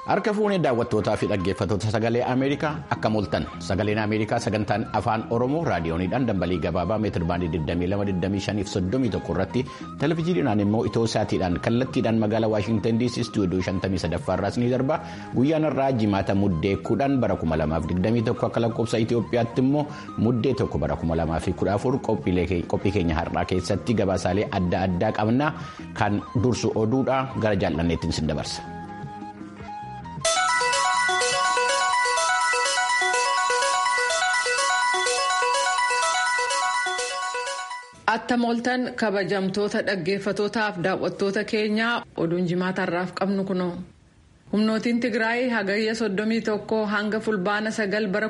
Harka fuunee daawwattootaa fi dhaggeeffattoota sagalee Ameerikaa akka mooltan sagaleen Ameerikaa sagantaan afaan Oromoo raadiyooniidhaan dambalii gabaabaa meetir baandii 22,25 irratti televizyiiniidhaan immoo itoo saatiidhaan kallattiidhaan magaalaa Waashintan DC istuudiyoo 53 irraas ni darba guyyaan irraa jimaata muddee kudhan bara 2021 akka lakkoofsa Itoophiyaatti immoo muddee tokko bara 2014 qophii keenya har'aa keessatti gabaasaalee adda addaa qabna kan dursu oduudha gara jaallanneettiin sin dabarsa. Atta mooltan kabajamtoota dhaggeeffatootaaf daawwattoota keenyaa oduun jimaatarraaf qabnu kunoo. Humnootiin Tigraay hagayya 31 hanga fulbaana 9 bara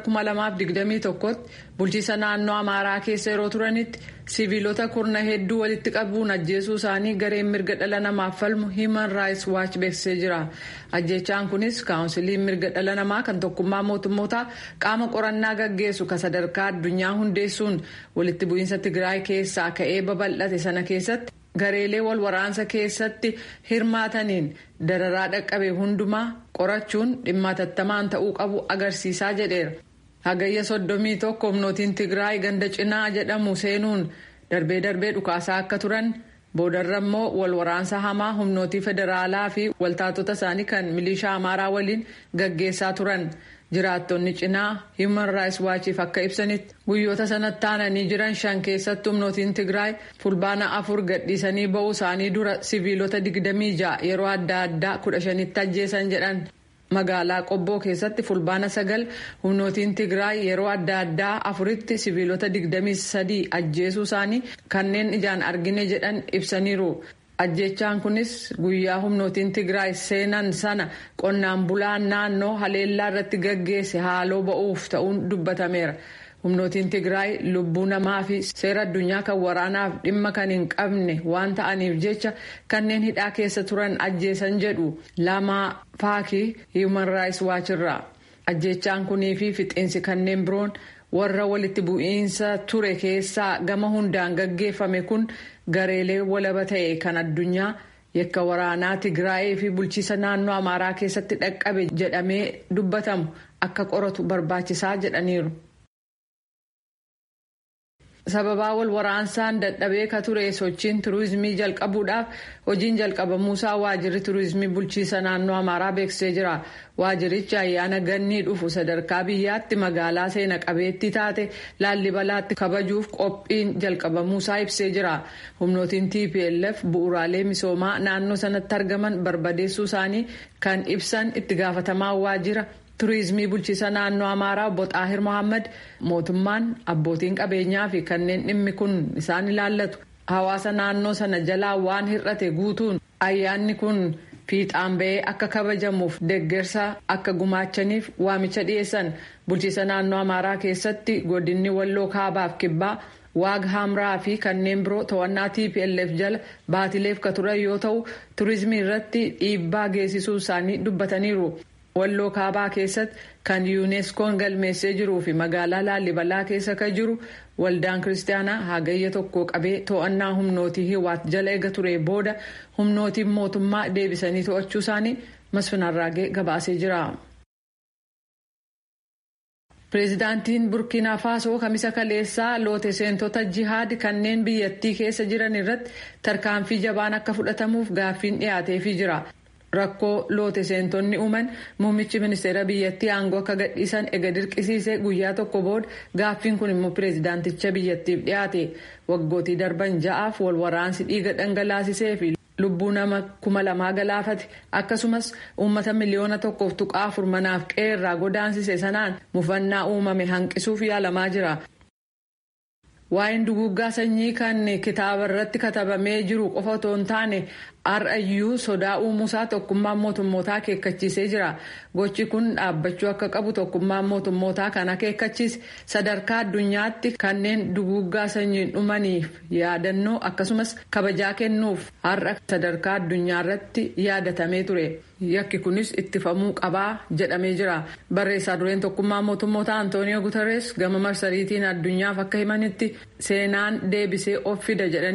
2021tti bulchiisa naannoo Amaaraa keessa yeroo turanitti siviilota kurna hedduu walitti qabuun ajjeesuu isaanii gareen mirga dhala namaaf falmu Human Rights Watch beeksisee jira. Ajjechaan kunis kaawunsiliin mirga dhala namaa kan tokkummaa mootummootaa qaama qorannaa gaggeessu kan sadarkaa addunyaa hundeessuun walitti bu'iinsa Tigraay keessaa ka'ee babal'ate sana keessatti. gareelee wal waraansa keessatti hirmaataniin dararaa dhaqqabe hundumaa qorachuun dhimma hatattamaan ta'uu qabu agarsiisaa jedheera. Hagayya soddomii tokko humnootiin Tigraay ganda cinaa jedhamu seenuun darbee darbee dhukaasaa akka turan boodarra immoo wal waraansa hamaa humnootii federaalaa fi waltaatota isaanii kan milishaa amaaraa waliin gaggeessaa turan. jiraattonni cinaa human rights waachiif akka ibsanitti guyyoota sanatti aananii jiran shan keessatti humnootiin tigraay fulbaana afur gadhiisanii ba'uu isaanii dura siviilota 26 yeroo adda addaa 15tti ajjeesan jedhan magaalaa qobboo keessatti fulbaana sagal humnootiin tigraay yeroo adda addaa afuritti siviilota 23 ajjeesuu isaanii kanneen ijaan argine jedhan ibsaniiru. ajjechaan kunis guyyaa humnootiin tigraay seenan sana qonnaan bulaan naannoo haleellaa irratti gaggeesse haaloo ba'uuf ta'uun dubbatameera humnootiin tigraay lubbuu namaa fi seera addunyaa kan waraanaaf dhimma kan hin qabne waan ta'aniif jecha kanneen hidhaa keessa turan ajjeesan jedhu lamaa faakii human rights watch irraa ajjechaan kunii fi fixiinsi kanneen biroon warra walitti bu'iinsa ture keessaa gama hundaan gaggeeffame kun. gareelee walaba ta'e kan addunyaa yakka waraanaa tigraayii fi bulchiisa naannoo amaaraa keessatti dhaqqabe jedhamee dubbatamu akka qoratu barbaachisaa jedhaniiru. sababaa wal waraansaan dadhabee ka ture sochiin turizimii jalqabuudhaaf hojiin jalqabamuusaa waajirri turizimii bulchiisa naannoo amaaraa beeksisee jira waajirichi ayyaana gannii dhufu sadarkaa biyyaatti magaalaa seena qabeettii taate laallibalaatti kabajuuf qophiin jalqabamuusaa ibsee jira humnootiin tplf bu'uuraalee misoomaa naannoo sanatti argaman barbadeessuu isaanii kan ibsan itti gaafatamaa waajira. turizimii bulchiisa naannoo amaaraa obbo xaahir mohaammed mootummaan abbootiin qabeenyaa fi kanneen dhimmi kun isaan ilaallatu hawaasa naannoo sana jalaa waan hir'ate guutuun ayyaanni kun fiixaan ba'ee akka kabajamuuf deeggarsa akka gumaachaniif waamicha dhiyeessan bulchiisa naannoo amaaraa keessatti godinni walloo kaabaaf kibbaa waag hamraa fi kanneen biroo to'annaa tplf jala baatileef ka turan yoo ta'u turizimii irratti dhiibbaa geessisuu isaanii dubbataniiru. walloo kaabaa keessatti kan yuuneskoon galmeessee jiruu fi magaalaa laallibalaa keessa kan jiru waldaan kiristaanaa hagayya tokko qabee to'annaa humnootii hiwaat jala eega ture booda humnootiin mootummaa deebisanii to'achuu isaanii masfinarraagee gabaasee jira. pireezidaantiin burkiinaa faasoo kamisa kaleessaa loote seentota jihaad kanneen biyyattii keessa jiran irratti tarkaanfii jabaan akka fudhatamuuf gaaffiin dhiyaateefii jira. rakkoo loote seentonni uuman muummichi ministeera biyyattii aangoo akka gadhiisan ega dirqisiise guyyaa tokko booda gaaffiin kun immoo pireezidaanticha biyyattiif dhiyaate waggootii darban ja'aaf wal waraansi dhiiga dhangalaasisee fi lubbuu nama kuma lamaa galaafate akkasumas uummata miliyoona tokkoof tuqaa afur manaaf qeerraa godaansise sanaan mufannaa uumame hanqisuuf yaalamaa jira. waa'een duguuggaa sanyii kan kitaaba irratti katabamee jiru qofa otoo hin taane har'ayyuu sodaa uumuusaa tokkummaan mootummootaa akeekkachiisee jira gochi kun dhaabbachuu akka qabu tokkummaan mootummootaa kan akeekkachiise sadarkaa addunyaatti kanneen duguuggaa sanyiin dhumaniif yaadannoo akkasumas kabajaa kennuuf har'a sadarkaa addunyaa irratti yaadatamee ture yakki kunis ittifamuu qabaa jedhamee jira barreessaa dureen tokkummaa mootummootaa antooniyoo guutarees gama marsariitiin addunyaaf akka himanitti seenaan deebisee of fida jedhanii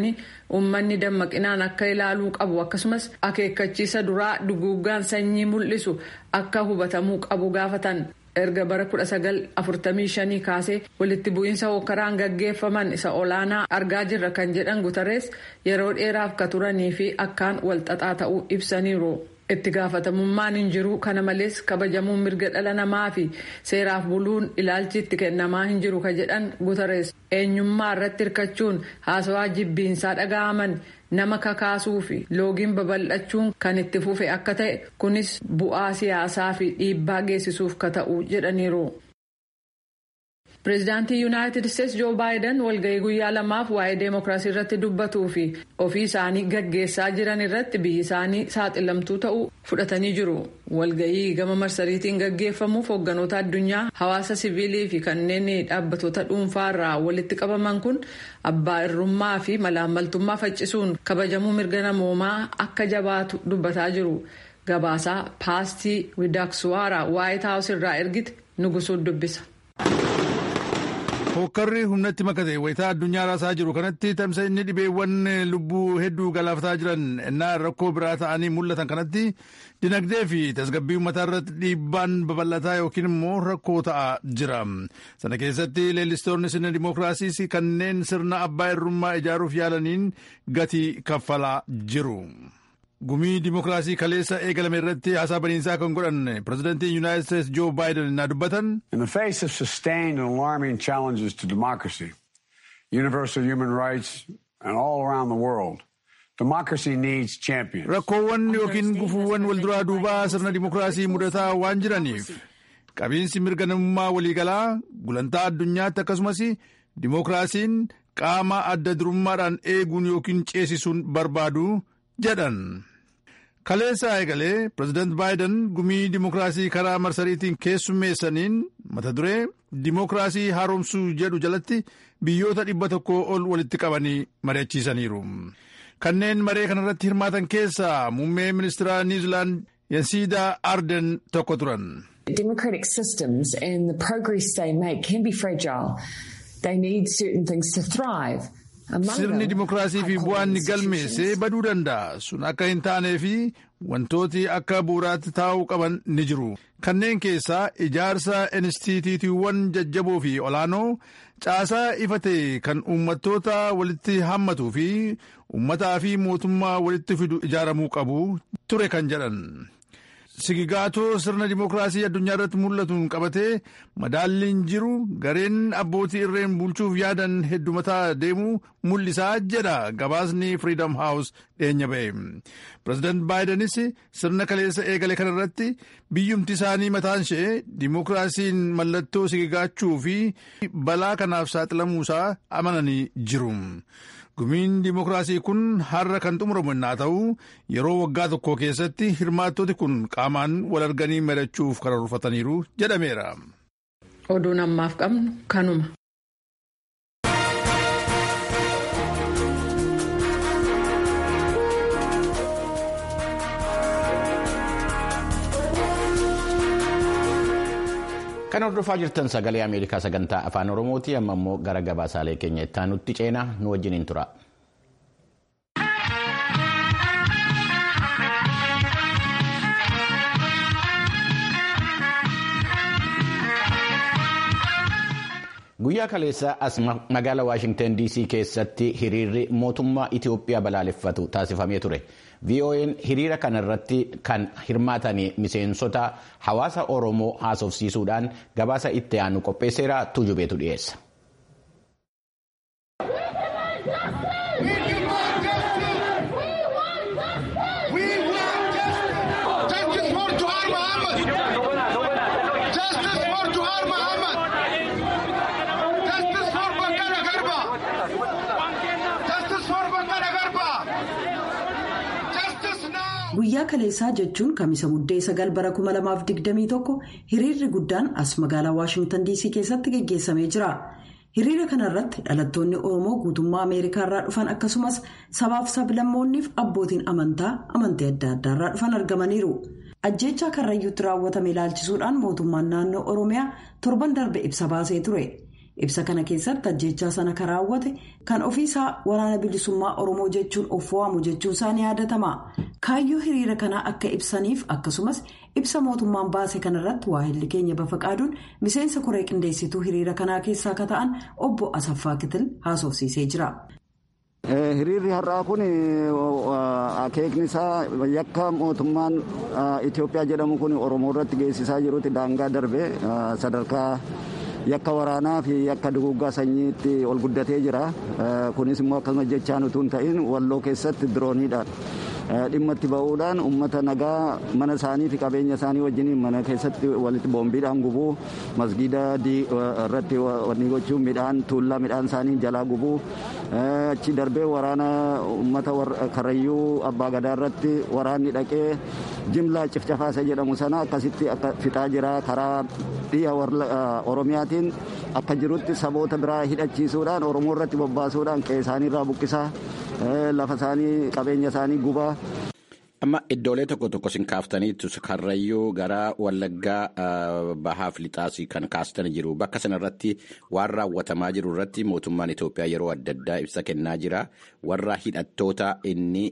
uummanni dammaqinaan akka ilaaluu qabu akkasumas akeekkachiisa duraa duguuggaan sanyii mul'isu akka hubatamuu qabu gaafatan. erga bara 1945 kaasee walitti bu'iinsa hookaraan gaggeeffaman isa olaanaa argaa jirra kan jedhan gutarees yeroo dheeraaf ka turanii fi akkaan walxaxaa ta'uu ibsaniiru. itti gaafatamummaan hin jiru kana malees kabajamuun mirga dhala namaa fi seeraaf buluun ilaalchi itti kennamaa hin jiru ka jedhan gutarees eenyummaa irratti hirkachuun haasawaa jibbiinsaa dhaga'aman nama kakaasuu fi loogiin babal'achuun kan itti fufe akka ta'e kunis bu'aa siyaasaa fi dhiibbaa geessisuuf ka ta'u jedhaniiru. pireezidaantii yuunaayitid isteetsi joo baayiden walgahii guyyaa lamaaf waa'ee deemokiraasii irratti dubbatuu fi ofii isaanii gaggeessaa jiran irratti biyyi isaanii saaxilamtuu ta'uu fudhatanii jiru walgahii gama marsariitiin gaggeeffamuuf hoogganoota addunyaa hawaasa siviilii fi kanneen dhaabbattoota dhuunfaa irraa walitti qabaman kun abbaa irrummaa fi malaammaltummaa faccisuun kabajamuu mirga namoomaa akka jabaatu dubbataa jiru gabaasaa paastii widaaksuwaara waayit haawus irraa ergite nugusuun dubbisa. Hokkarri humnatti makate wayitaa addunyaa raasaa jiru kanatti tamsa'inni dhibeewwan lubbuu hedduu galaafataa jiran innaa rakkoo biraa ta'anii mul'atan kanatti dinagdee fi tasgabbii uummataa irratti dhiibbaan babal'ataa yookiin immoo rakkoo ta'aa jira. Sana keessatti leellistoonni sirna dimookiraasiis kanneen sirna abbaa irrummaa ijaaruuf yaalaniin gatii kaffalaa jiru. gumii dimookiraasii kaleessa eegalame irratti haasaa baniinsaa kan godhan pirezidantiin yuunaayitid steetsi joo baayiden innaa dubbatan. In the face of sustained and alarming challenges to democracy, universal human rights, and all around the world, democracy needs champions. Rakkoowwan yookiin gufuuwwan walduraa duubaa sirna dimookiraasii mudataa waan jiraniif qabiinsi mirga namummaa waliigalaa gulantaa addunyaatti akkasumas dimookiraasiin qaama adda durummaadhaan eeguun yookiin ceesisuun barbaadu jedhan. kaleessa eegalee pireezidaant baayiden gumii dimookiraasii karaa marsariitiin keessummeessaniin mata duree dimookiraasii haaromsuu jedhu jalatti biyyoota dhibba tokko ol walitti qabanii mari'achiisaniiru. kanneen maree kanarratti hirmaatan keessaa muummee ministeera niwuziilaand yansiidaa arden tokko turan. Democratic systems and the progress they make can be fragile. They need certain things to thrive. Sirni dimookiraasii fi bu'aan galmeessee baduu danda'a. Sun akka hin taanee fi wantooti akka bu'uuraatti taa'uu qaban ni jiru. Kanneen keessaa ijaarsa inistituutiiwwan jajjaboo fi olaanoo caasaa ifate kan uummattoota walitti hammatuu fi uummataa fi mootummaa walitti fidu ijaaramuu qabu ture kan jedhan. Sigigaatoo sirna dimookiraasii addunyaa irratti mul'atuun qabatee madaalliin jiru gareen abbootii irreen bulchuuf yaadan heddumataa deemuu mul'isaa jedha gabaasni Freedom House dhiyeenya ba'e. Pireezidaant Baayidenis sirna kaleessa eegale kanarratti biyyumti isaanii mataan ishee dimookiraasiin mallattoo sigigaachuu fi balaa kanaaf saaxilamuusaa amananii jiru. gumiin dimookiraasii kun har'a kan xumuramu innaa ta'u yeroo waggaa tokko keessatti hirmaattoti kun qaamaan wal arganii mari'achuuf karoorfataniiru jedhameera. oduun ammaaf qabnu kanuma. Kan hordofaa jirtan sagalee Ameerikaa sagantaa afaan Oromooti amma immoo gara gabaasaalee keenya itti aanutti ceenaa nu wajjiniin tura. Guyyaa kaleessa as magaalaa Waashingtan DC keessatti hiriirri mootummaa Itoophiyaa balaaleffatu taasifamee ture. VOA'n hiriira kanarratti kan hirmaatan miseensota hawaasa Oromoo haasofsiisuudhaan gabaasa itti aanu qopheesseera tujubeetu dhiyeessa. guyyaa kaleessaa jechuun kamisa muddee sagal bara 2021 hiriirri guddaan as magaalaa waashingtan dc keessatti geggeessamee jira hiriira kanarratti dhalattoonni oromoo guutummaa ameerikaa irraa dhufan akkasumas sabaaf sablammoonniif abbootiin amantaa amantii adda addaa irraa dhufan argamaniiru ajjeechaa karrayyuutti raawwatame ilaalchisuudhaan mootummaan naannoo oromiyaa torban darbe ibsa baasee ture ibsa kana keessatti ajjechaa sana kan raawwate kan ofiisaa waraana bilisummaa oromoo jechuun of waamu jechuun isaa ni yaadatama kaayyoo hiriira kanaa akka ibsaniif akkasumas ibsa mootummaan baase kanarratti waahilli keenya bafaqaaduun miseensa koree qindeessituu hiriira kanaa keessaa akka ta'an obbo asaffaa kitil haasofsiisee jira. hiriirri har'aa kun akeekni isaa yakka mootummaan itiyoophiyaa jedhamu kun oromoo irratti geessisaa jirutti daangaa darbe sadarkaa. yakka waraanaa fi yakka duguggaa sanyiitti ol guddatee jira kunis immoo akkasuma jechaan utuu hin ta'in walloo keessatti dirooniidhaan dhimma itti ba'uudhaan uummata nagaa mana isaanii fi qabeenya isaanii wajjiniin mana keessatti walitti boombiidhaan gubuu masgiida irratti wanni gochuun midhaan tuullaa midhaan isaanii jalaa gubuu achi darbee waraana uummata karrayyuu abbaa gadaa irratti waraanni dhaqee jimlaa cifcafaasa jedhamu sana akkasitti akka fixaa jira karaa dhiya oromiyaatiin akka jirutti saboota biraa hidhachiisuudhaan oromoo irratti bobbaasuudhaan qe'ee isaanii irraa buqqisaa lafa isaanii qabeenya isaanii gubaa. Amma iddoolee tokko tokko sin kaaftaniitu karrayyuu gara wallaggaa bahaaf lixaasii kan kaastan jiru bakka sanarratti waan raawwatamaa jiru irratti mootummaan Itoophiyaa yeroo adda addaa ibsa kennaa jira warra hidhattoota inni.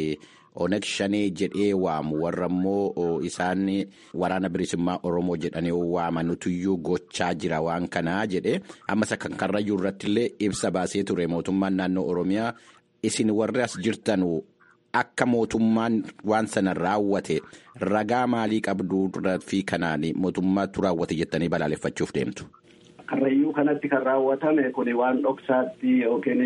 Oneg shanee jedhee waamu warra immoo isaan waraana bilisummaa Oromoo jedhanii waamanutuyyuu gochaa jira waan kanaa jedhe ammas kan karrayyuu irratti illee ibsa baasee ture mootummaan naannoo Oromiyaa isin warri as jirtan akka mootummaan waan sana raawwate ragaa maalii qabduu fi kanaan mootummaatu raawwate jettanii balaaleffachuuf deemtu. Karrayyuu kanatti kan raawwatame kun waan dhoksaatti yookiin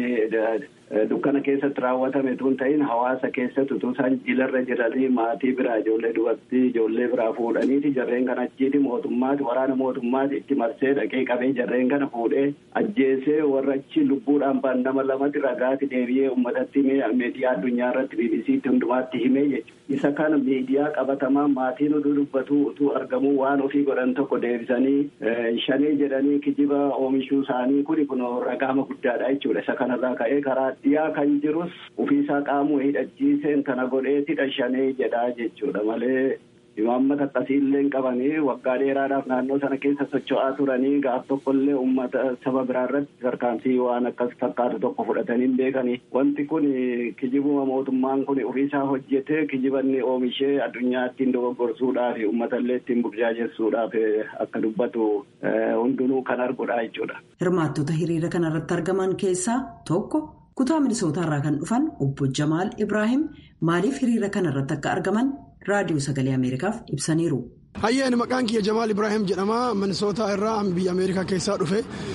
dukkana keessatti raawwatame tun ta'in hawaasa keessatti utuu isaan jilarra jiranii maatii biraa ijoollee dubartii ijoollee biraa fuudhaniiti jarreen kana achiiti mootummaati waraana mootummaati itti marsee dhaqee qabee jarreen kana fuudhee ajjeesee warra achi lubbuudhaan ba'an nama lamatti ragaatti deebi'ee uummatatti miidiyaa addunyaa irratti BBC'tti hundumaatti himee jechuudha. Isa kana miidiyaa qabatamaa maatiin utuu dubbatu utuu argamuu waan ofii godhan tokko deebisanii shanee jedhanii kijiba oomishuu isaanii kuni kun ragaama guddaadha jechuudha. Isa kanarraa ka'ee karaa dhiyaa kan jirus ofiisaa qaamuu hidhachiiseen kana godheetidha shanee jedhaa jechuudha malee imaammata akkasiillee hin qabanii waggaa dheeraadhaaf naannoo sana keessa socho'aa turanii gaaf tokkollee uummata saba biraa irratti tarkaanfii waan akkas fakkaatu tokko fudhatanii hin beekanii wanti kun kijibuma mootummaan kun ofiisaa hojjetee kijibanni oomishee addunyaa ittiin dogoggorsuudhaaf uummatallee ittiin burjaajessuudhaaf akka dubbatu hundinuu kan arguudha jechuudha. Hirmaattota hiriira kanarratti argaman keessaa tokko. kutaa minisootaarraa kan dhufan obbo Jamaal Ibrahim maaliif hiriira kanarratti akka argaman raadiyoo sagalee Ameerikaaf ibsaniiru. Hayyeen maqaan kiyya Jamaal Ibrahim jedhama minisootaa irraa biyya Ameerikaa keessaa dhufe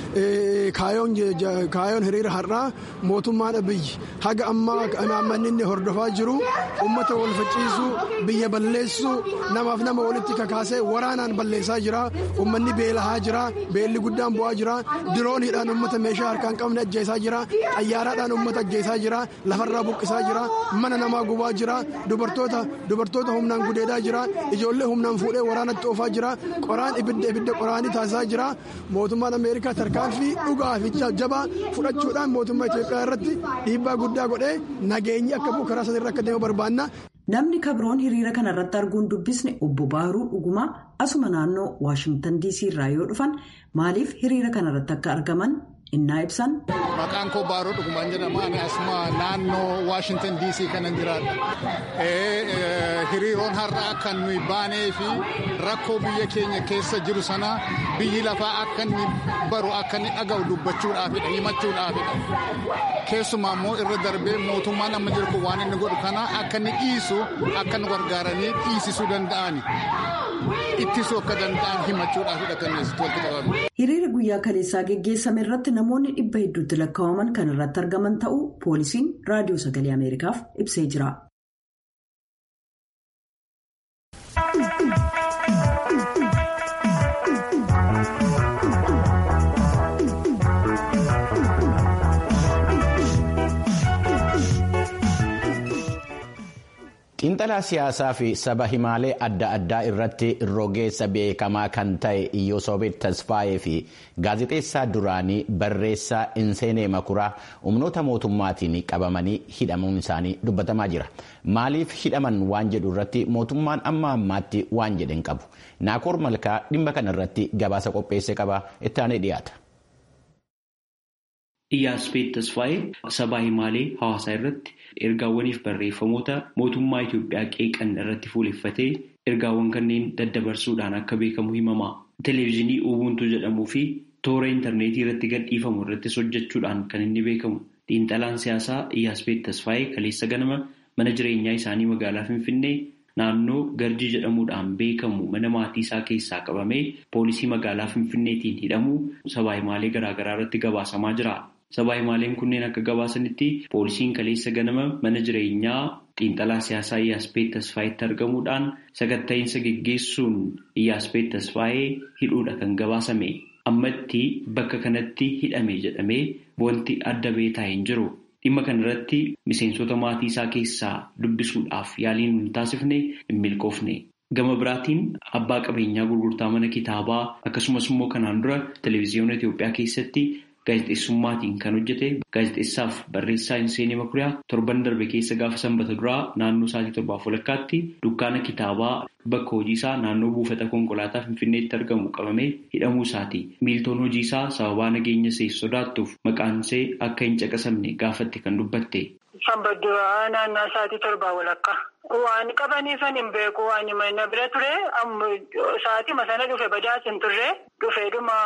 kaayoon hiriira har'aa mootummaan biyyi haga ammaa naammanni inni hordofaa jiru uummata wal facciisuu biyya balleessuu namaaf nama walitti kakaasee waraanaan balleessaa jira uummanni beelahaa jira beelli guddaan bu'aa jira dirooniidhaan uummata meeshaa harkaan qabne ajjeesaa jira xayyaaraadhaan uummata ajjeesaa jira lafarraa buqqisaa jira mana namaa gubaa jira dubartoota dubartoota humnaan gudeedaa jira ijoollee humnaan fuudhee waraanatti oofaa jira qoraan ibidda ibidda qoraanii taasisaa jira mootummaan ameerikaa tarkaanfii dhugaa fi jabaa fudhachuudhaan mootummaa itiyoophiyaa irratti dhiibbaa guddaa godhee nageenyi akka bu'u karaa sanarra akka deemu barbaanna. namni kabroon hiriira kanarratti arguun dubbisne obbo baaruu dhugumaa asuma naannoo waashingtan dc irraa yoo dhufan maaliif hiriira kanarratti akka argaman innaa ibsan. Maqaan koo Baaroo Dhugumaan jedhama. Ani asuma naannoo Waashingtan DC kanan jiraadha. Hiriiroon har'aa kan nuyi baanee fi rakkoo biyya keenya keessa jiru sana biyyi lafaa akka inni baru akka inni dhaga'u dubbachuudhaafidha himachuudhaafidha. Keessumaa immoo irra darbee mootummaan amma jiru kun waan inni godhu kana akka inni dhiisu akka nu gargaaranii dhiisisuu danda'ani. Ittisuu akka danda'an himachuudhaafidha kan asitti walitti qabame. Hiriira guyyaa kaleessaa geggeessame irratti namoonni dhibba hedduutti lakkaa'aman kan irratti argaman ta'uu poolisiin raadiyoo sagalee Ameerikaaf ibsee jira. Xiinxalaa siyaasaa fi saba himaalee adda addaa irratti rogeessa beekamaa kan ta'e Iyyosoobet Tasfaayee fi gaazexeessaa duraanii barreessaa Inseenee Makuraa humnoota mootummaatiin qabamanii hidhamuun isaanii dubbatamaa jira. Maaliif hidhaman waan jedhu irratti mootummaan amma ammaatti waan jedhe hin qabu. Naakoor Malkaa dhimma kana irratti gabaasa qopheesse qaba itti aanee dhiyaata. Iyyaaspeet Tasfaayee sabaa himaalee hawaasaa irratti ergaawwaniif barreeffamoota mootummaa Itoophiyaa qeeqan irratti fuuleffatee ergaawwan kanneen daddabarsuudhaan akka beekamu himama. Televezyiinii Ubuntu jedhamuu fi toora intarneetii irratti gadhiifamu irrattis hojjechuudhaan kan inni beekamu. Xiinxalaan siyaasaa Iyyaaspeet Tasfaayee kaleessa ganama mana jireenyaa isaanii magaalaa Finfinnee naannoo Garjii jedhamuudhaan beekamu mana maatii isaa keessaa qabamee poolisii magaalaa Finfinneetiin hidhamuu sabaa himaalee garaagaraa irratti gabaasamaa jira. Sabaa himaaleen kunneen akka gabaasanitti poolisiin kaleessa ganama mana jireenyaa xiinxalaa siyaasaa Iyyaaspeet Tasfaayeetti argamuudhaan sakatta'iinsa geggeessuun Iyyaaspeet Tasfaayee hidhuudha kan gabaasame. Ammatti bakka kanatti hidhame jedhamee wanti adda beetaa hin jiru. Dhimma kanarratti miseensota maatii isaa keessaa dubbisuudhaaf yaaliin hin taasifne hin milkoofne. Gama biraatiin abbaa qabeenyaa gurgurtaa mana kitaabaa akkasumas immoo kanaan dura televezyiyoona Itoophiyaa keessatti gaazexeessummaatiin kan hojjete gaazexeessaaf barreessaa Hinseenee Makuriyaa torban darbe keessa gaafa sanbata duraa naannoo sa'aatii torbaaf walakkaatti dukkaana kitaabaa bakka hojii isaa naannoo buufata konkolaataa Finfinneetti argamu qabamee hidhamuu isaati. Miiltoon hojii isaa sababaa nageenya ishee sodaattuuf maqaan ishee akka hin caqasamne gaafatte kan dubbatte. Sanbata duraa naannoo sa'aatii torbaa walakkaa. Waan qabaniifan hin beeku waan mana bira ture sa'aatii sana dhufe badaas hin turre dhufeedhuma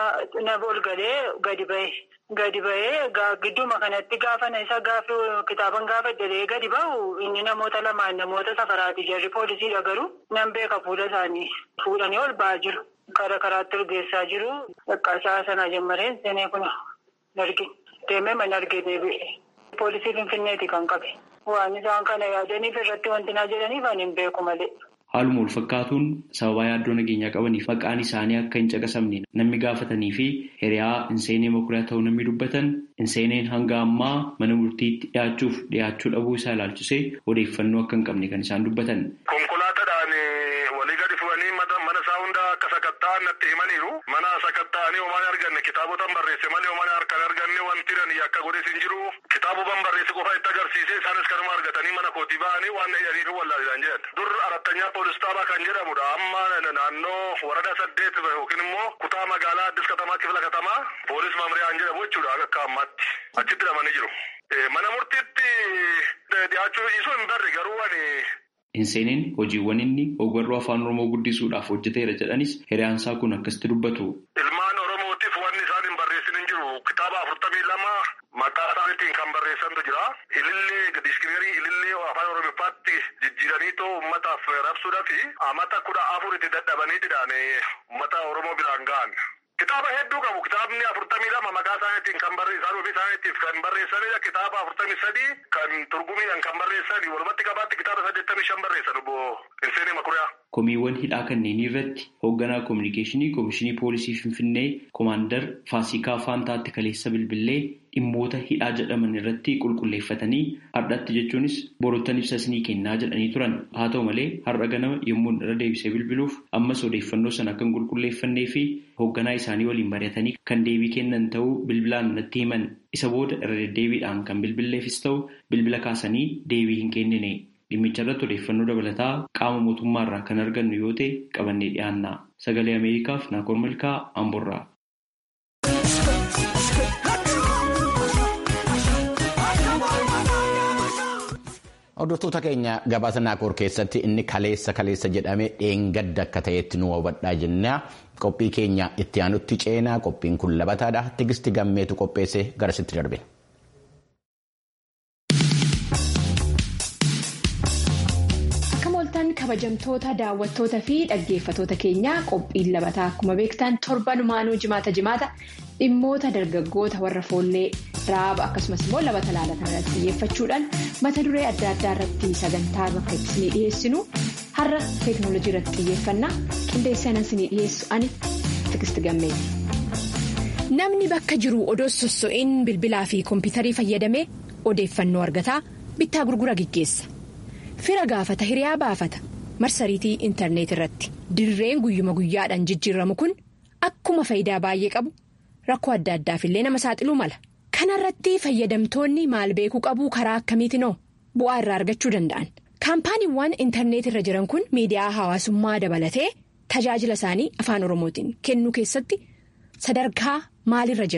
na ol galee gadi ba'e. Gadi ba'ee gidduuma kanatti gaafa isa gaafa kitaaban gaafa jedhee gadi ba'u inni namoota lamaan namoota safaraati jarri poolisiidha garuu nan beeka fuula isaanii fuudhanii ol ba'aa jiru. Karaa karaatti ol geessaa jiru. Dhaqqaasaa sanaa jammareen seenee kun arginu. Deemee mana argee deebi'e. Poolisii Finfinneeti kan qabe. Waan isaan kana yaadaniif irratti wanti naa jedhaniif ani hin beeku malee. Haaluma wal fakkaatuun sababaa yaaddoo nageenyaa qabaniif maqaan isaanii akka hin caqasamne namni gaafatanii fi hiriyaa Hinseenee Makuriyaa ta'uu namni dubbatan Hinseeneen hanga ammaa mana murtiitti dhiyaachuuf dhiyaachuu dhabuu isaa ilaalchisee odeeffannoo akka hin qabne kan isaan dubbatan. Konkolaataadhaan walii gadi fuudhanii mana isaa hunda akka sakatta'an natti himaniiru. Mana sakatta'anii homaan arganne kitaabota barreesse malee homaan harkaan arganne wanti dhani akka godhes hin jiru. Kitaaboban barreesse qofa itti agarsiise isaanis kanuma argatanii mana kootii ba'anii waan jedhanii fi wallaalidhaan jedhan. Dur arattanyaa poolis xaabaa kan jedhamudha. Amma naannoo warada saddeet yookiin immoo kutaa magaalaa Addis Katamaa Kifla Katamaa poolis maamriyaan jedhamu jechuudha akka ammaatti. Achitti hidhamanii jiru. Mana murtiitti dhiyaachuu isuu hin barre garuu ani. Hinseeneen hojiiwwan inni ogbarruu afaan Oromoo guddisuudhaaf hojjeteera jedhanis hiriyaansaa kun akkasitti dubbatu. Ilmaan Oromootiif wanni isaan hin barreessin hin jiru. Kitaaba afurtamii lama maqaa isaaniitiin kan barreessantu jira. Ilillee diiskiriinerii ilillee afaan Oromiffaatti jijjiiraniitoo uummataaf rabsuudhaa fi amata kudha afur itti dadhabaniitidhaan uummata Oromoo biraan ga'an. Kitaaba hedduu qabu. Kitaabni afurtamii lama maqaa isaaniitiin kan barreessan ofii isaaniitiif kan barreessanidha. Kitaaba afurtamii sadii kan turgumiidhaan kan barreessan walumatti qabaatti kitaaba saddeettamii shan barreessan obbo Hinseenee Makuriyaa. Komiiwwan hidhaa kanneenii irratti hoogganaa koominikeeshinii Koomishinii Poolisii Finfinnee Koomaandar Faasikaa Faantaatti kaleessa bilbilee dhimmoota hidhaa jedhaman irratti qulqulleeffatanii har'atti jechuunis borottan ibsa isinii kennaa jedhanii turan. Haa ta'u malee har'a ganama yommuu irra deebisee bilbiluuf ammas odeeffannoo sana kan qulqulleeffannee fi hoogganaa isaanii waliin mari'atanii kan deebii kennan ta'uu bilbilaan natti himan. Isa booda irra deddeebiidhaan kan bilbilleefis ta'u bilbila kaasanii deebii hin kennine. Dhimmicha irratti odeeffannoo dabalataa qaama mootummaarraa kan argannu yoo ta'e qabannee dhiyaanna. Sagalee Ameerikaaf Naakoor Malkaa Amborraa. Hordoftoota keenya gabaasa Naakoor keessatti inni kaleessa kaleessa jedhame dheengadda akka ta'etti nu hubadhaa jenna. Qophii keenya itti aanutti ceenaa qophiin kun labataadha. Tigisti gammeetu qopheesse garasitti darbe. kabajamtoota daawwattoota fi dhaggeeffatoota keenyaa qophiin labataa akkuma beektan torbanumaanuu jimaata jimaata dhimmoota dargaggoota warra foollee raaba akkasumas immoo labata laalatan irratti xiyyeeffachuudhaan mata duree adda addaa irratti sagantaa bakka itti dhiyeessinu har'a teeknooloojii irratti xiyyeeffannaa qindeessaan isinii dhiyeessu ani tigisti gammeeti. namni bakka jiru odoo sosso'iin bilbilaa fi koompitarii fayyadamee odeeffannoo argataa bittaa gurgura gaggeessa. fira gaafata hiriyaa baafata marsariitii intarneet irratti dirreen guyyuma guyyaadhaan jijjiiramu kun akkuma faayidaa baay'ee qabu rakkoo adda addaaf illee nama saaxiluu mala kanarratti fayyadamtoonni maal beekuu qabuu karaa akkamiitinoo bu'aa irraa argachuu danda'an kaampaaniiwwan intarneet irra jiran kun miidiyaa hawaasummaa dabalatee tajaajila isaanii afaan oromootiin kennuu keessatti sadarkaa maalirra jiran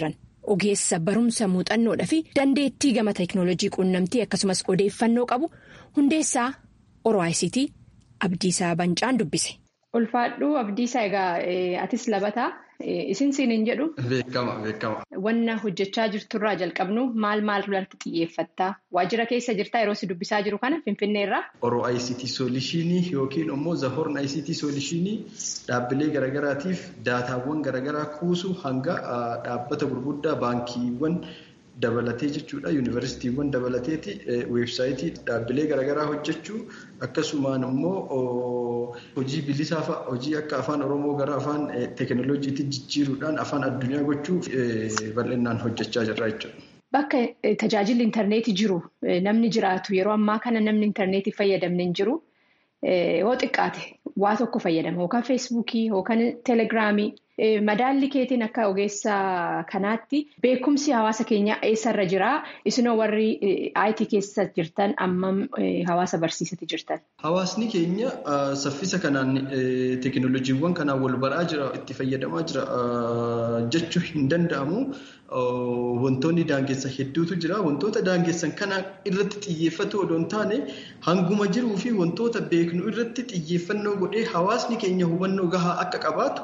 ogeessa barumsa muuxannoodhaa fi dandeettii gama teeknooloojii quunnamtii akkasumas odeeffannoo qabu hundeessaa ORICT Abdiisaa Bancaan dubbise. Ulfaadhuu Abdiisaa egaa atis labataa isin siin jedhu. Beekama beekama. Wanna hojjechaa jirturraa jalqabnu maal maal irratti xiyyeeffattaa? Waajjira keessa jirtaa yeroo si dubbisaa jiru kana Finfinneerraa? Oro ICT Soolishinii yookiin immoo Zahorn ICT Soolishinii dhaabbilee garaagaraatiif daataawwan garaagaraa kuusu hanga dhaabbata gurguddaa baankiiwwan dabalatee jechuudha. Yuunivarsiitiiwwan dabalateeti weebsaayitii dhaabbilee garaagaraa hojjechuu akkasumaan immoo hojii bilisaa fa'a hojii akka afaan Oromoo gara afaan teekinooloojiitti jijjiiruudhaan afaan addunyaa gochuu bal'inaan hojjechaa jirra jechuudha. Bakka tajaajilli intarneetii jiru namni jiraatu yeroo ammaa kana namni intarneetii fayyadamne hin jiru yoo xiqqaate waa tokko fayyadama yookaan feesbuukii yookaan teelegiraamii madaalli keetiin akka ogeessa kanaatti beekumsi hawaasa keenyaa eessarra jiraa isinoo warri IT keessa jirtan ammam hawaasa barsiisatti jirtan. Hawaasni keenya saffisa kanaan teekinooloojiiwwan kanaan wal baraa jira itti fayyadamaa jira jechuu hin danda'amu. Wantoonni daangessan hedduutu jira. Wantoota daangessan kana irratti xiyyeeffatu odoo hin taane hanguma jiruu fi wantoota beeknu irratti xiyyeeffannoo godhee hawaasni keenya hubannoo gahaa akka qabaatu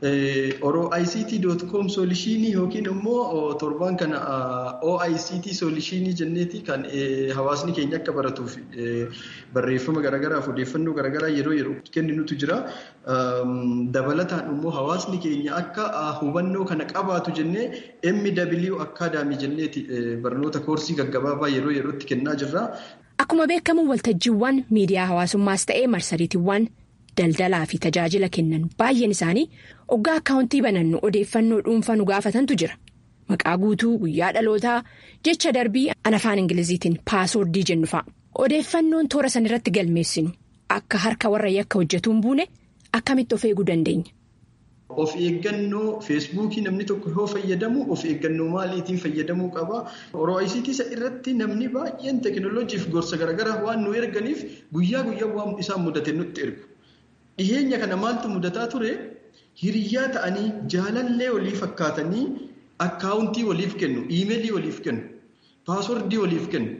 oroict.com soolishinii yookiin immoo torbaan kana oict soolishinii jenneeti kan hawaasni keenya akka baratuuf barreeffama garaagaraaf odeeffannoo garaagaraa yeroo yeroo kenninutu jira. Dabalataan immoo hawaasni keenya akka hubannoo kana qabaatu jennee MW Akaadaamii jenneeti barnoota koorsii gaggabaabaa yeroo yerootti kennaa jirra. Akkuma beekamu waltajjiiwwan miidiyaa hawaasummaas ta'ee marsariitiiwwan daldalaa fi tajaajila kennan baay'een isaanii oggaa akkaawuntii banannu odeeffannoo dhuunfaa nu gaafatantu jira. Maqaa guutuu guyyaa dhalootaa jecha darbii an afaan ingiliziitiin paasoordii jennu fa'a. Odeeffannoon toora san irratti galmeessinu akka harka warra yakka hojjetuu hin buune akkamitti of eeguu dandeenya? Of eeggannoo feesbuukii namni tokko yoo fayyadamu of eeggannoo maaliitiin fayyadamuu qaba. ORICT isa irratti namni baay'een teekinooloojiif gorsa garaagaraa waan nu erganiif guyyaa guyyaa waan isaan mudate nutti ergu. Dhiheenya kana maaltu mudataa ture hiriyyaa ta'anii jaalallee walii fakkaatanii akkaawuntii waliif kennu, iimeelii waliif kennu, paaswordii waliif kennu.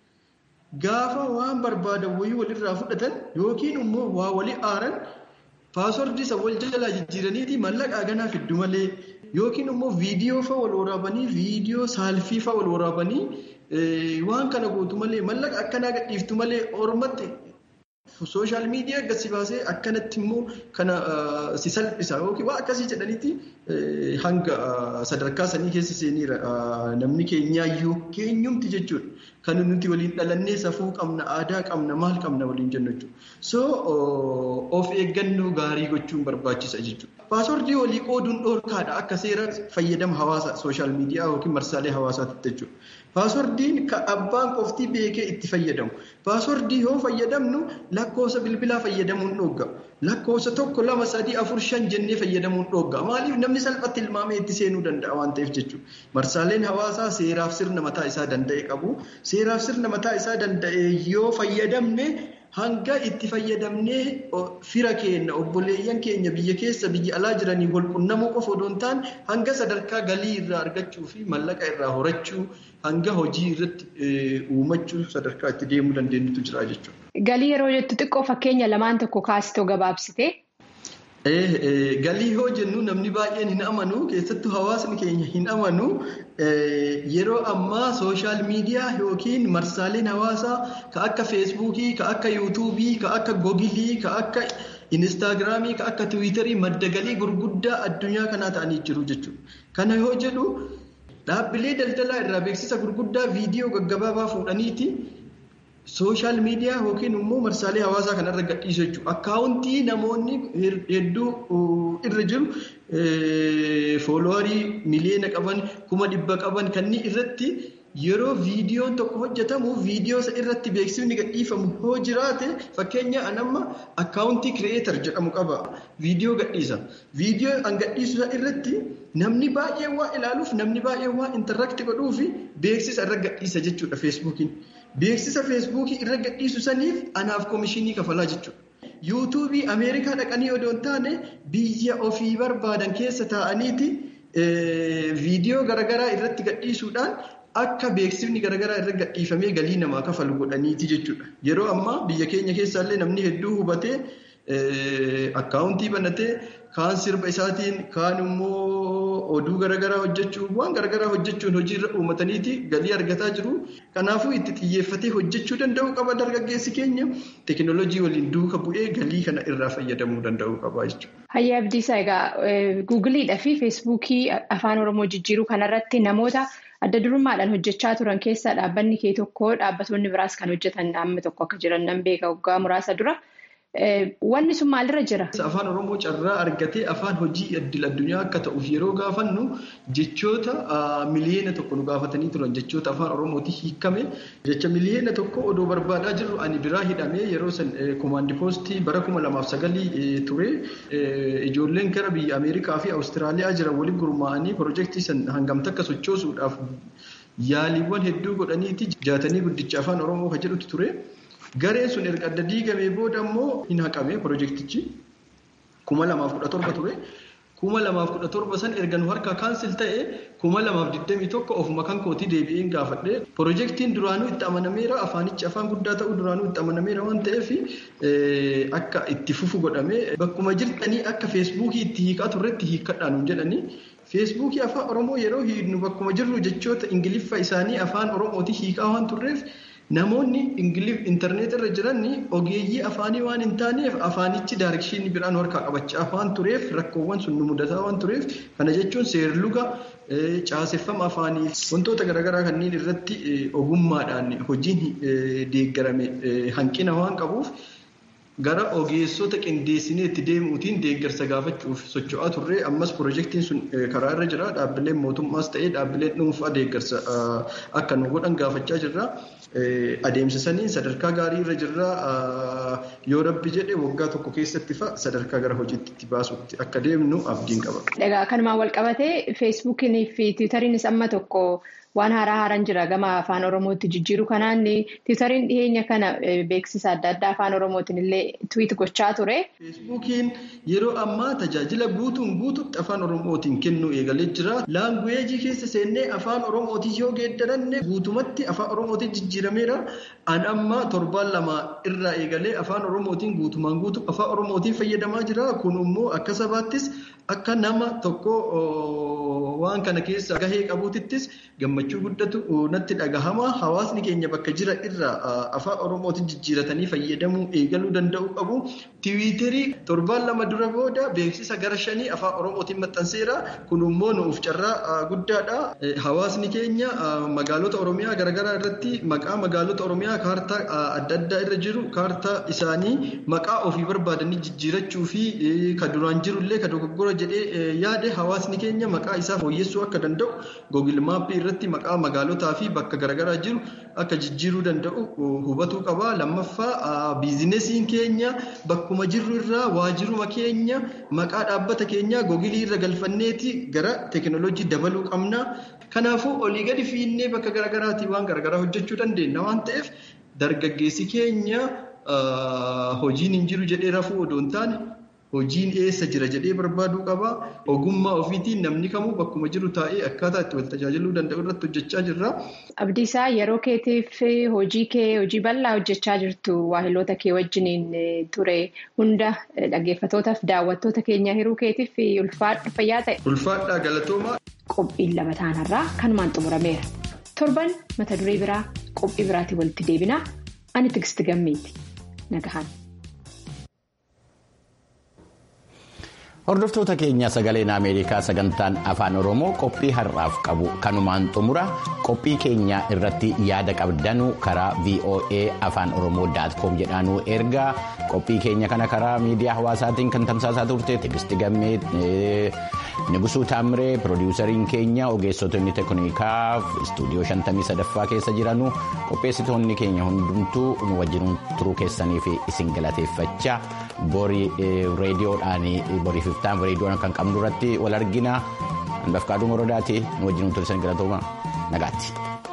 Gaafa waan barbaadan wayii walirraa fudhatan yookiin immoo waa walii aaran paaswordii isa wal jalaa jijjiiraniiti mallaqa ganaa fiddu malee yookiin immoo viidiyoo fa'a wal waraabanii viidiyoo saalfii fa'a wal waraabanii waan kana gootu malee mallaqa akkanaa gadhiiftu malee ormatti sooshaal miidiyaa gadi baasee akkanatti immoo kana si salphisa yookiin waan akkasii jedhaniiti hanga sadarkaa sanii keessa seeniira namni keenyaayyuu keenyumti jechuudha. Kan nuti waliin dhalannee safuu qabna aadaa qabna maal qabna waliin jennu jechuudha. So of eeggannoo gaarii gochuun barbaachisa jechuudha. Paaswordii walii qooduun dhoorkaadha akka seera fayyadama hawaasa sooshaal miidiyaa yookiin marsaalee hawaasaatti jechuudha. Paaswordiin kan abbaan qofti beekee itti fayyadamu. Paaswordii yoo fayyadamnu lakkoofsa bilbilaa fayyadamuun dhoogga. Lakkoofsa tokko lama sadii afur shan jennee fayyadamuun dhoogga. Maaliif namni salphatti ilmaamee itti seenuu danda'a waan ta'eef jechuudha. Marsaaleen hawaasaa seeraaf sirna mataa isaa danda'e qabu. Seeraaf sirna mataa isaa danda'e yoo fayyadamne hanga itti fayyadamnee fira keenya obboleeyyan keenya biyya keessa biyya alaa jiranii wal qunnamuu qofa odoo hin taane hanga sadarkaa galii irraa argachuu fi mallaqa irraa horachuu hanga hojii irratti uumachuu sadarkaa itti deemuu dandeenyutu jira jechuudha. Galii yeroo jettu xiqqoo fakkeenya lamaan tokko kaasitoo gabaabsite. Galii yoo jennu namni baay'een hin amanu keessattuu hawaasni keenya hin amanu yeroo ammaa sooshaal miidiyaa yookiin marsaaleen hawaasaa ka akka feesbuukii ka akka yuutuubii ka akka googilii ka akka inistaagiraamii ka akka tiwiitarii madda galii gurguddaa addunyaa kanaa ta'anii jiru jechuudha. Kana yoo jedhu dhaabbilee daldalaa irraa beeksisa gurguddaa viidiyoo gaggabaabaa fuudhaniiti. Sooshaal miidiyaa yookiin immoo marsaalee hawaasaa kanarra gadhiisu jechuudha. Akkaawuntii namoonni hedduu irra jiru fooloowarii miliyoona qaban kuma dhibba qaban kanneen irratti yeroo viidiyoon tokko hojjetamu viidiyoo isa irratti beeksifni gadhiifamu yoo jiraate fakkeenya anamma akkaawuntii kireetar jedhamu qaba. Viidiyoo gadhiisa. Viidiyoo an gadhiisu irratti namni baay'een waa ilaaluuf namni baay'een waa intarrakti godhuuf beeksisa irra gadhiisa jechuudha feesbuukiin. Beeksisa feesbuukii irra gadhiisu saniif anaaf koomishinii kafalaa jechuudha. Yuutuubii Ameerikaa dhaqanii odoo hin taane biyya ofii barbaadan keessa taa'aniiti viidiyoo garaagaraa irratti gadhiisuudhaan akka beeksifni garaagaraa irra gadhiifamee galii namaa kafalu godhaniiti jechuudha. Yeroo ammaa biyya keenya keessaallee namni hedduu hubatee akkaawuntii banatee kaan sirba isaatiin kaan immoo oduu garaagaraa hojjechuun waan garaagaraa hojjechuun hojiirra uummataniiti galii argataa jiru. Kanaafuu itti xiyyeeffatee hojjechuu danda'u qaba dargaggeessi keenya teekinooloojii waliin duuka bu'ee galii kana irraa fayyadamuu danda'u qaba jechuudha. Hayyaa Abdiisaa egaa guugiliidhaa fi feesbuukii afaan oromoo jijjiiruu kanarratti namoota adda durummaadhaan hojjechaa turan keessaa dhaabbanni kee tokko dhaabbattoonni biraas kan hojjetan dhaabni tokko akka jiran nan beeka waggaa muraasa dura. Wanni sun maalirra jira? Afaan Oromoo carraa argatee afaan hojii idil addunyaa akka ta'uuf yeroo gaafannu jechoota miliyeena tokko nu gaafatanii turan jechoota afaan Oromooti hiikame jecha miliyeena tokko odoo barbaadaa jirru ani biraa hidhamee yeroo san komaandi poostii bara kuma lamaaf sagalii ture ijoolleen gara biyya Ameerikaa fi Awustiraaliyaa jiran waliin gurmaa'anii piroojeektii san hangamta akka sochoosuudhaaf yaaliiwwan hedduu godhaniiti jaatanii guddicha afaan Oromoo kan jedhutu ture. Gareen sun erga adda diigamee booda immoo hin haqame piroojeektichi kuma lamaaf kudha torba ture. Kuma lamaaf kudha torba san erga nu harkaa kaansil ta'e kuma lamaaf digdamii tokko ofuma kan kootii deebi'een gaafadhe. Piroojeektiin duraanuu itti amanameera afaanichi afaan guddaa ta'uu duraanuu itti amanameera waan ta'eef akka itti fufu godhame bakkuma jirtanii akka feesbuukii itti hiikaa turretti hiikkadhaan hin jedhanii. Feesbuukii afaan Oromoo yeroo hiiknu bakkuma jirru jechoota Ingiliffa isaanii afaan Oromooti hiikaa waan turreef. Namoonni intarneet irra jiran ogeeyyii afaanii waan hin taaneef afaanichi daarekshinii biraan harkaa qabachaa waan tureef rakkoowwan sun nu mudataa waan tureef kana jechuun seerluga caaseffama afaanii wantoota garaagaraa kanneen irratti ogummaadhaan hojiin deeggarame hanqina waan qabuuf gara ogeessota qindeessinee itti deemuutiin deeggarsa gaafachuuf socho'aa turre ammas piroojeektiin sun karaa irra jira dhaabbileen mootummaas ta'ee dhaabbileen dhuunfaa deeggarsa akka nu godhan gaafachaa jirra. Adeemsisanii sadarkaa gaarii irra jirra yoo rabbi jedhe waggaa tokko keessatti fa'a sadarkaa gara hojiitti itti baasutti akka deemnu abdiin qaba. Egaa kanumaan wal qabatee feesbuukinii fi tiwutariinis amma tokko waan haaraa haaraan jira gama afaan oromootti jijjiiru kanaan tiwutariin dhiyeenya kana beeksisa adda addaa afaan oromootiin illee tiwiit gochaa ture. Feesbuukiin yeroo ammaa tajaajila guutuun guututti afaan oromootiin kennuu eegalee jira. Laanguweejii keessa seennee afaan oromootiin yoo geeddaranne guutumatti afaan oromootiin jijjiirameera. An amma torbaan lama irraa eegalee afaan oromootiin guutumaan guutuu afaan oromootiin fayyadamaa jira. Kun immoo akka sabaattis akka nama tokko waan kana keessa gahee qabuutittis gammachuu guddatu natti dhagahama. Hawaasni keenya bakka jira irraa afaan oromootiin jijjiiratanii fayyadamuu eegaluu danda'u qabu. Tiwiiterii torbaan lama dura booda beeksisa gara shanii afaan oromootiin maxxanseera. Kun immoo nuuf carraa guddaadha. Hawaasni keenya magaalota oromiyaa garaagaraa irratti maqaa magaalota oromiyaa kaartaa adda addaa irra jiru kaartaa isaanii maqaa ofii barbaadanii jijjiirachuu fi ka duraan jirullee ka dogoggora jedhee yaade hawaasni keenya maqaa isaa fooyyessuu akka danda'u googil maappii irratti maqaa magaalotaa fi bakka garaagaraa jiru akka jijjiiruu danda'u hubatuu qaba. Lammaffaa biizinesiin keenya bakkuma jirru irraa waajiruma keenya maqaa dhaabbata keenyaa googilii irra galfanneeti gara teekinooloojii dabaluu qabna. Kanaafuu olii gadi fiinnee bakka garaagaraatii waan garaagaraa hojjechuu dandeenya waan ta'eef dargaggeessi keenya hojiin hin jiru jedhee rafuu odoo hin taane hojiin eessa jira jedhee barbaaduu qaba. Ogummaa ofiitiin namni kamuu bakkuma jiru taa'ee akkaataa itti wal tajaajiluu danda'u irratti hojjechaa jirra. Abdiisaa yeroo keetiif hojii kee hojii bal'aa hojjechaa jirtu waahiloota kee wajjiniin ture hunda dhaggeeffatootaaf daawwattoota keenya hiruu keetiif ulfaadha fayyaa ta'e. Ulfaadhaa galatoomaa. Qophiin lama taanarraa kanumaan xumurameera. Torban mata duree biraa qophii biraatiin walitti deebinaa ani Tigisti Gammeeti. Nagahaan. Hordoftoota keenya sagaleen Ameerikaa sagantaan afaan Oromoo qophii har'aaf qabu kanumaan xumura qophii keenya irratti yaada qabdanu karaa VOA afaan Oromoo daatkoom jedhaanuu ergaa qophii keenya kana karaa miidiyaa hawaasaatiin kan tamsaasaa turte Tigisti Gammee Nigusuu Taamiree piroodiwusariin keenya ogeessotonni teeknikaa istuudiyoo 53ffaa keessa jiranu qopheessitoonni keenya hundumtuu nu wajjin turuu keessanii fi isin galateeffachaa borii reediyoodhaan borii fiftaan reediyoon kan qabnu irratti wal argina hanbafqaaduu morodaati nu wajjin turtan galatooma nagaatti.